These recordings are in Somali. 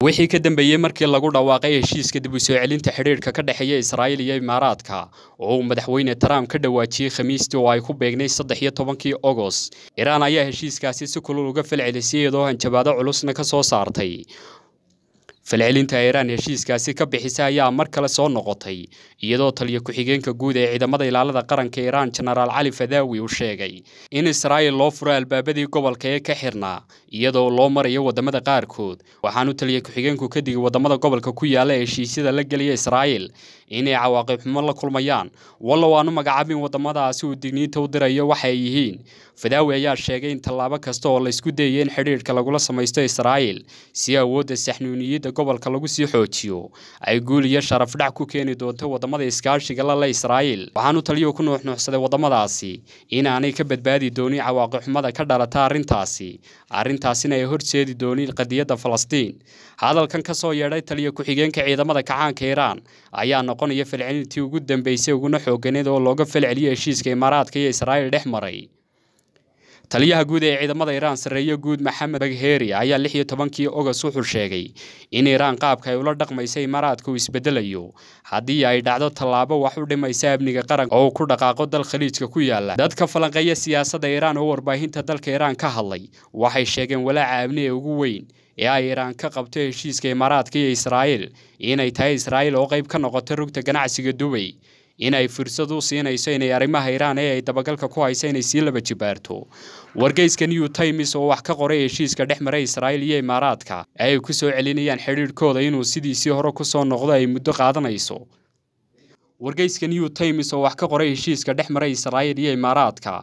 wixii ka dambeeyey markii lagu dhawaaqay heshiiska dib u soo celinta xidhiidhka ka dhexeeya israa'iil iyo imaaraadka oo uu madaxweyne trump ka dhawaajiyey khamiistii oo ay ku beegnay saddex iyo tobankii ogost iraan ayaa heshiiskaasi si kulul uga falcelisay iyadoo hanjabaado culusna ka soo saartay falcelinta iiraan heshiiskaasi ka bixisa ayaa mar kale soo noqotay iyadoo taliya ku-xigeenka guud ee ciidamada ilaalada qaranka iiraan jenaraal cali fadaawi uu sheegay in israa'iil loo furo albaabadii gobolka ee ka xirnaa iyadoo loo marayo waddamada qaarkood waxaanu taliya ku-xigeenku ka digay waddamada gobolka ku yaala ee heshiisyada la gelaya israa'iil inay cawaaqib xumo la kulmayaan wallow aanu magacaabin waddamadaasi uu digniinta u dirayo waxa ay yihiin fadaawi ayaa sheegay in tallaabo kasta oo la isku dayay in xidhiidhka lagula samaysto israa'iil si awoodda saxnuuniyadda gobolka lagu sii xoojiyo ay guul iyo sharaf dhac ku keeni doonto waddamada iskaashiga la le israa'iil waxaanu taliyuhu ku nuuxnuuxsaday waddamadaasi inaanay ka badbaadi doonin cawaaqib xumada ka dhalata arrintaasi arrintaasina ay horseedi doonin qadiyadda falastiin hadalkan ka soo yeedhay taliya ku-xigeenka ciidamada kacaanka iiraan ayaa noqonaya falcelintii ugu dambeysay uguna xooganeed oo looga falceliyay heshiiska imaaraadka iyo israa'iil dhex maray taliyaha guud ee ciidamada iiraan sarreeye guud maxamed bagheeri ayaa lix iyo tobankii ogost wuxuu sheegay in iiraan qaabka ay ula dhaqmaysa imaaraadka uu isbedelayo haddii ay dhacdo tallaabo wax u dhimaysa amniga qaranka oo uu ku dhaqaaqo dal khaliijka ku yaala dadka falanqeeya siyaasadda iiraan oo warbaahinta dalka iiraan ka hadlay waxay sheegeen walaaca amni ee ugu weyn ee ay iiraan ka qabto heshiiska imaaraadka iyo israa'iil inay tahay israa'iil oo qayb ka noqoto rugta ganacsiga dubay inay fursad u siinayso inay arrimaha iiraan ee ay dabagalka ku haysa inay sii laba jibaarto wargeyska new times oo wax ka qoray heshiiska dhex maray israa'iil iyo imaaraadka ay ku soo celinayaan xidhiidhkooda inuu sidiisii hore ku soo noqdo ay muddo qaadanayso wargeyska new times oo wax ka qoray heshiiska dhex maray israa'iil iyo imaaraadka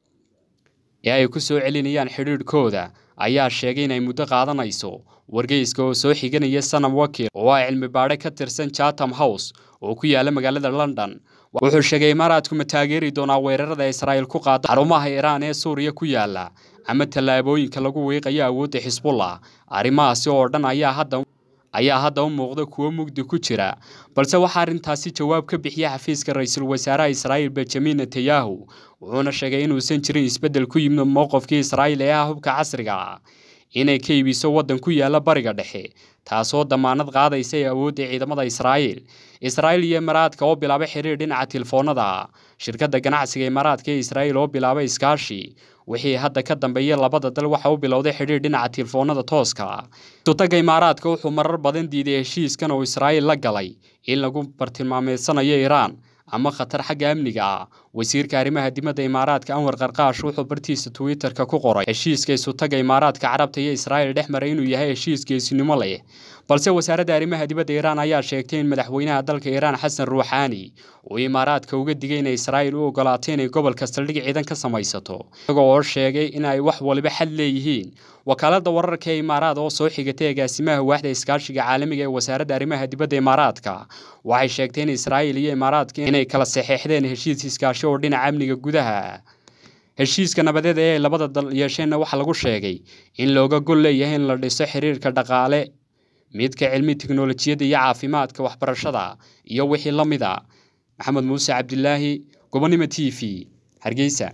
ee ay ku soo celinayaan xidhiidhkooda ayaa sheegay inay muddo qaadanayso wargeyska oo soo xiganaya sanam wakil oo ah cilmi baadhe ka tirsan chatham house oo ku yaala magaalada london wuxuu sheegay imaaraadku ma taageeri doonaa weerarada israa'iil ku qaada xarumaha iiraan ee suuriya ku yaala ama tallaabooyinka lagu wiiqayo awoodda xisbullah arrimahaasi oo dhan ayaa hadda ayaa hadda u muuqda kuwo mugdi ku jira balse waxaa arrintaasi jawaab ka bixiya xafiiska ra-iisul wasaaraha israa'iil benjamin netanyahu wuxuuna sheegay inuusan jirin isbeddel ku yimid mowqifkii israa'iil ee ah hubka casriga ah inay ka iibiso waddan ku yaala bariga dhexe taasoo damaanad qaadaysa ee awoodda ciidamada israa'iil israa'iil iyo imaaraadka oo bilaabay xiriir dhinaca telefoonada ah shirkadda ganacsiga imaaraadka ee israa'iil oo bilaabay iskaashi wixii hadda ka dambeeyay labada dal waxa u bilowday xidhiir dhinaca telefoonada tooska ah sutaga imaaraadka wuxuu marar badan diiday heshiiskan oo israa'iil la galay in lagu bartilmaameedsanayo iiraan ama khatar xagga amniga ah wasiirka arrimaha dibadda imaaraadka anwar qarqaash wuxuu bartiisa twitter-ka ku qoray heshiiska isutaga imaaraadka carabta iyo israa'iil dhex maray inuu yahay heshiis geesinimo leh balse wasaaradda arrimaha dibadda iiraan ayaa sheegtay in madaxweynaha dalka iiraan xasan ruuxaani uu imaaraadka uga digay inay israa'iil u ogolaato inay gobolka saldhig ciidan ka samaysato isagoo oo sheegay in ay wax waliba xad leeyihiin wakaaladda wararka ee imaaraad oo soo xigatay agaasimaha waaxda iskaashiga caalamiga ee wasaaradda arrimaha dibadda imaaraadka waxay sheegtay in israa'iil iyo imaaraadka inay kala saxeexdeen heshiis iskaashi oo dhinaca amniga gudaha heshiiska nabadeed ee ay labada dal yeesheenna waxaa lagu sheegay in looga gol leeyahay in la dhiso xiriirka dhaqaale midka cilmi tiknolojiyadda iyo caafimaadka waxbarashada iyo wixii la mid a maxamed muuse cabdilaahi gobonimo t v hargeysa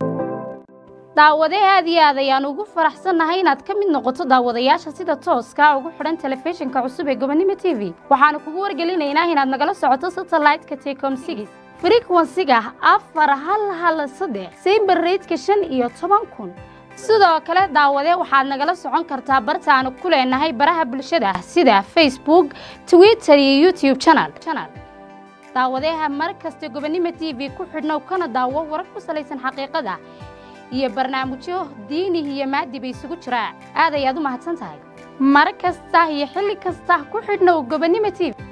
daawadee aad iyo aad ayaan ugu faraxsannahay inaad ka mid noqoto daawadayaasha sida tooska ugu xidhan telefishinka cusub ee gobonimo t v waxaanu kugu wargelinaynaa inaad nagala socoto satellite-ka tecom sigis frequensiga afar hal hal saddex sayber reydka shan iyo toban kun sidoo kale daawade waxaad nagala socon kartaa bartaanu ku leenahay baraha bulshada sida facebook twitter iyo youtube channel daawadeha mar kasta gobonimo t v ku xidhnow kana daawo warar ku salaysan xaqiiqada iyo barnaamijyo diini iyo maadiba isugu jira aad ayaad u mahadsan tahay mar kasta iyo xilli kasta ku xidhnow gobonimo t v